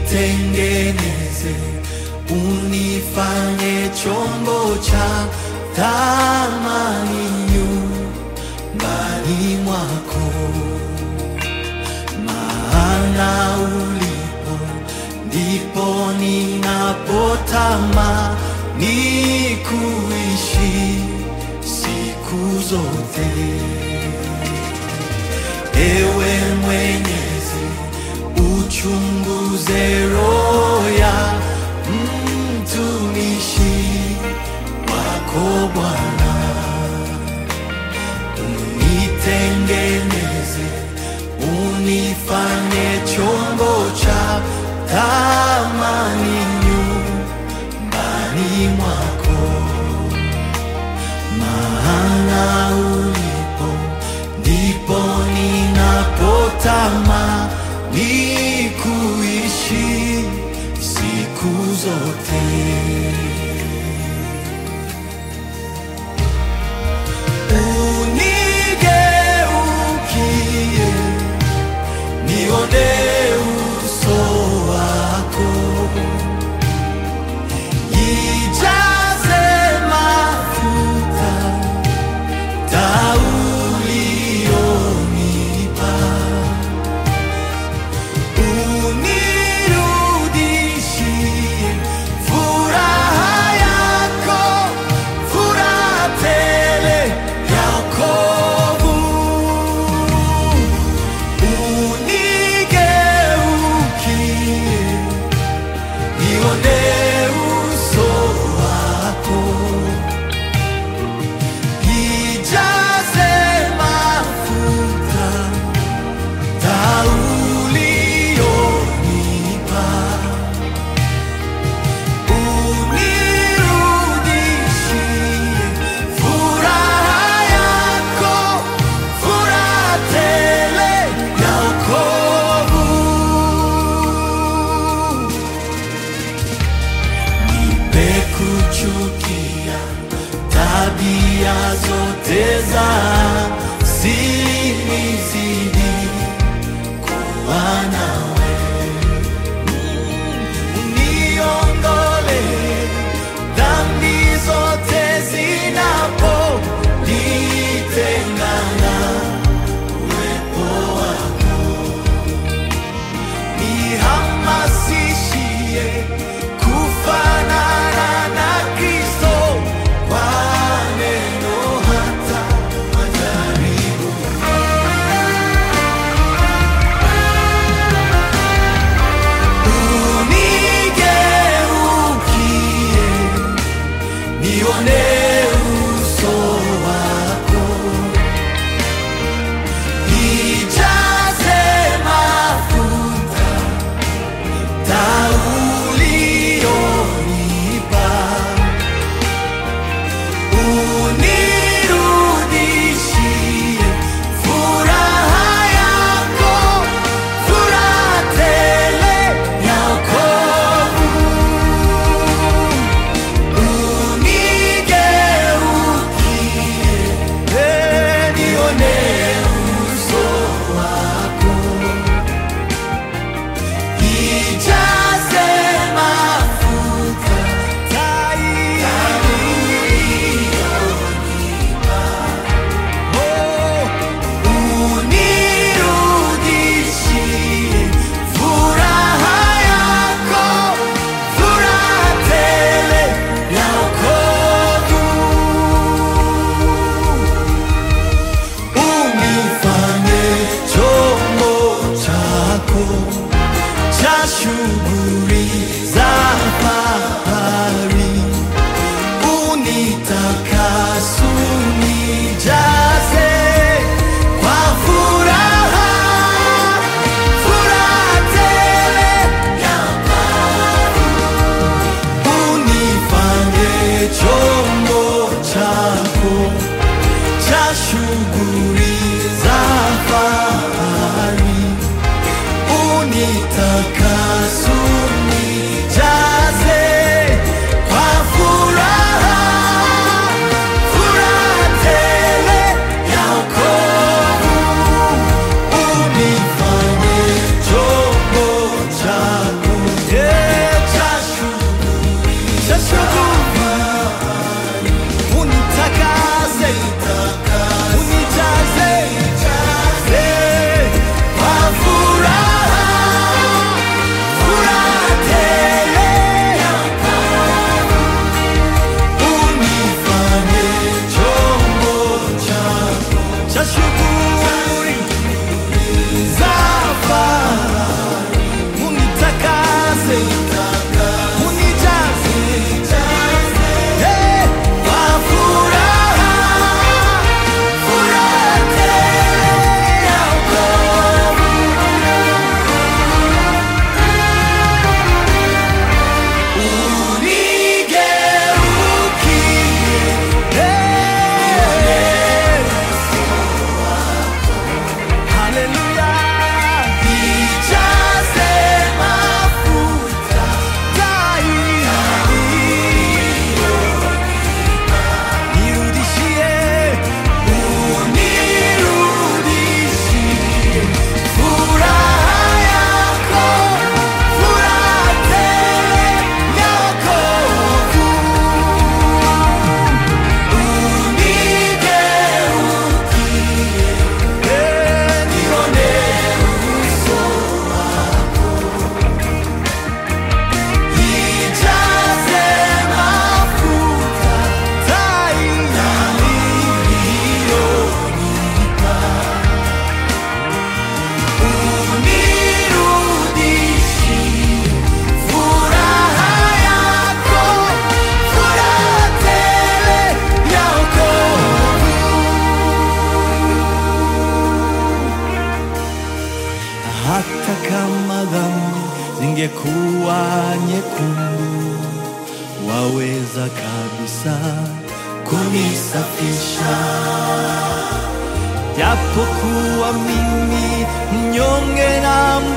unitengeneze, unifanye chombo cha thamani nyumbani mwako, maana ulipo ndipo ninapotamani kuishi siku zote. Ewe Mwenyezi, uchunguze roho ya mtumishi wako Bwana, unitengeneze, unifanye chombo cha thamani nyumbani mwako, maana ulipo ndipo ninapotamani kuishi siku zote. Unigeukie, nione uso wako, ijaze mafuta taulionipa, unirudishie furaha yako, furaha tele ya wokovu. Unigeukie, nione uso wako ijaze mafuta taulionipa, unirudishie furaha yako, furaha tele ya wokovu. Nipe kuchukia tabia zote za sinizidi kuwa nawe, uniondole dhambi zote zinaponitengana uwepo wako nihamasishie kufanana na Kristo kwa neno hata majaribu. Unigeukie, nione uso wako ijaze mafuta taulionipa, unirudishie furaha yako, furaha tele ya wokovu. Unigeukie, eh, nione uso wako ijaze mafuta taulionipa, oh, unirudishie furaha yako, furaha tele ya wokovu. Unifanye chombo chako cha shughuli za fahari, unitakase, unijaze kwa furaha, furaha tele ya wokovu. Unifanye chombo chako cha shughuli za fahari, unitakase, unijaze kwa furaha, furaha tele ya wokovu. Unifanye chombo chako kama dhambi zingekuwa nyekundu, waweza kabisa kunisafisha japokuwa mimi mnyonge na